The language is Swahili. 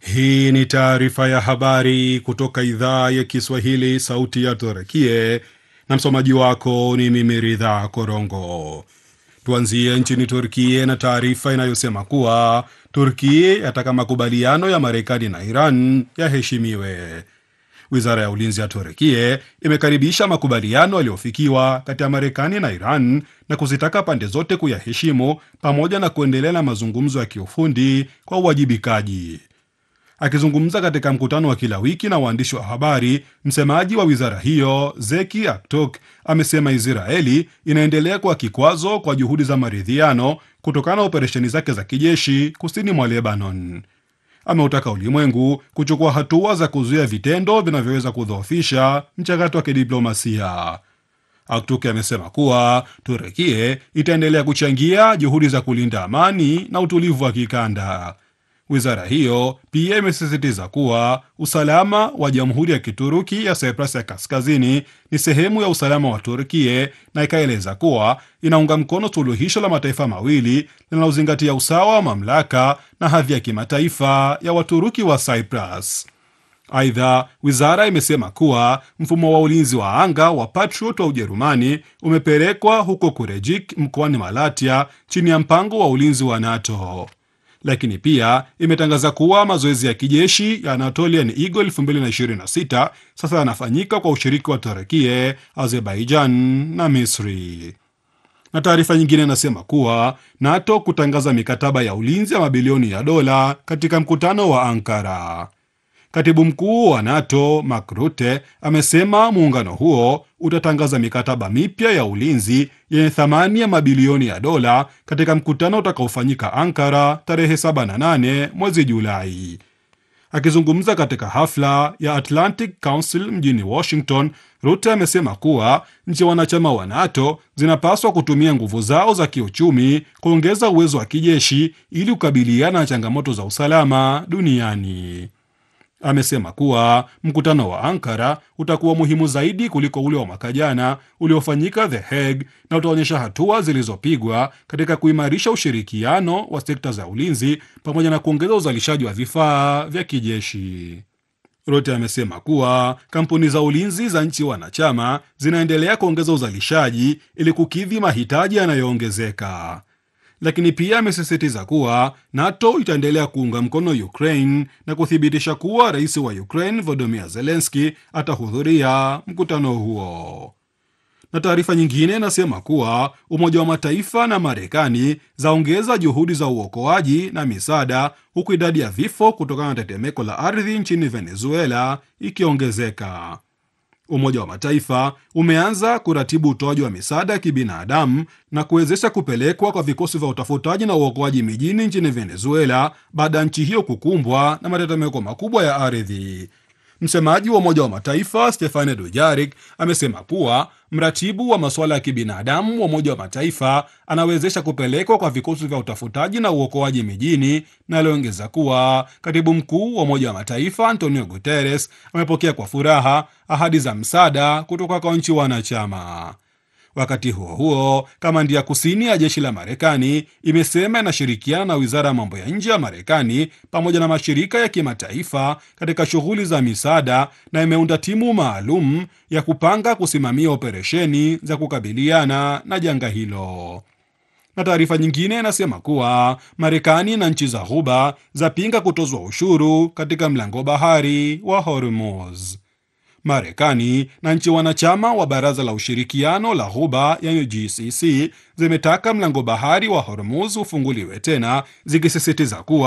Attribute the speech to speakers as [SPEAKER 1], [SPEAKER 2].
[SPEAKER 1] Hii ni taarifa ya habari kutoka idhaa ya Kiswahili, sauti ya Turkie, na msomaji wako ni mimi Ridha Korongo. Tuanzie nchini Turkie na taarifa inayosema kuwa Turkie yataka makubaliano ya Marekani na Iran yaheshimiwe. Wizara ya ulinzi ya Turkie imekaribisha makubaliano yaliyofikiwa kati ya Marekani na Iran na kuzitaka pande zote kuyaheshimu pamoja na kuendelea na mazungumzo ya kiufundi kwa uwajibikaji. Akizungumza katika mkutano wa kila wiki na waandishi wa habari, msemaji wa wizara hiyo Zeki Aktok amesema Israeli inaendelea kuwa kikwazo kwa juhudi za maridhiano kutokana na operesheni zake za kijeshi kusini mwa Lebanon. Ameutaka ulimwengu kuchukua hatua za kuzuia vitendo vinavyoweza kudhoofisha mchakato wa kidiplomasia. Aktuk amesema kuwa Turekie itaendelea kuchangia juhudi za kulinda amani na utulivu wa kikanda. Wizara hiyo pia imesisitiza kuwa usalama wa Jamhuri ya Kituruki ya Cyprus ya Kaskazini ni sehemu ya usalama wa Turkie na ikaeleza kuwa inaunga mkono suluhisho la mataifa mawili linalozingatia usawa wa mamlaka na hadhi ya kimataifa ya Waturuki wa Cyprus. Aidha, wizara imesema kuwa mfumo wa ulinzi wa anga wa Patriot wa Ujerumani umepelekwa huko Kurejik mkoani Malatia chini ya mpango wa ulinzi wa NATO lakini pia imetangaza kuwa mazoezi ya kijeshi ya Anatolian Eagle 2026 sasa yanafanyika kwa ushiriki wa Turekie, Azerbaijan na Misri. Na taarifa nyingine inasema kuwa NATO kutangaza mikataba ya ulinzi ya mabilioni ya dola katika mkutano wa Ankara. Katibu mkuu wa NATO Mark Rutte amesema muungano huo utatangaza mikataba mipya ya ulinzi yenye thamani ya mabilioni ya dola katika mkutano utakaofanyika Ankara tarehe 7 na 8 mwezi Julai. Akizungumza katika hafla ya Atlantic Council mjini Washington, Rutte amesema kuwa nchi wanachama wa NATO zinapaswa kutumia nguvu zao za kiuchumi kuongeza uwezo wa kijeshi ili kukabiliana na changamoto za usalama duniani. Amesema kuwa mkutano wa Ankara utakuwa muhimu zaidi kuliko ule wa mwaka jana uliofanyika The Hague na utaonyesha hatua zilizopigwa katika kuimarisha ushirikiano wa sekta za ulinzi pamoja na kuongeza uzalishaji wa vifaa vya kijeshi. Rutte amesema kuwa kampuni za ulinzi za nchi wanachama zinaendelea kuongeza uzalishaji ili kukidhi mahitaji yanayoongezeka lakini pia amesisitiza kuwa NATO itaendelea kuunga mkono Ukraine na kuthibitisha kuwa rais wa Ukraine Volodymyr Zelensky atahudhuria mkutano huo. Na taarifa nyingine inasema kuwa Umoja wa Mataifa na Marekani zaongeza juhudi za uokoaji na misaada, huku idadi ya vifo kutokana na tetemeko la ardhi nchini Venezuela ikiongezeka. Umoja wa Mataifa umeanza kuratibu utoaji wa misaada ya kibinadamu na kuwezesha kupelekwa kwa vikosi vya utafutaji na uokoaji mijini nchini Venezuela baada ya nchi hiyo kukumbwa na matetemeko makubwa ya ardhi. Msemaji wa Umoja wa Mataifa Stefane Dujarik amesema kuwa mratibu wa masuala ya kibinadamu wa Umoja wa Mataifa anawezesha kupelekwa kwa vikosi vya utafutaji na uokoaji mijini, na aliongeza kuwa katibu mkuu wa Umoja wa Mataifa Antonio Guterres amepokea kwa furaha ahadi za msaada kutoka kwa nchi wanachama. Wakati huo huo, kamandi ya kusini ya jeshi la Marekani imesema inashirikiana na wizara ya mambo ya nje ya Marekani pamoja na mashirika ya kimataifa katika shughuli za misaada na imeunda timu maalum ya kupanga kusimamia operesheni za kukabiliana na janga hilo. Na taarifa nyingine inasema kuwa Marekani na nchi za Ghuba zapinga kutozwa ushuru katika mlango bahari wa Hormuz. Marekani na nchi wanachama wa Baraza la Ushirikiano la Ghuba yani GCC zimetaka mlango bahari wa Hormuz ufunguliwe tena zikisisitiza kuwa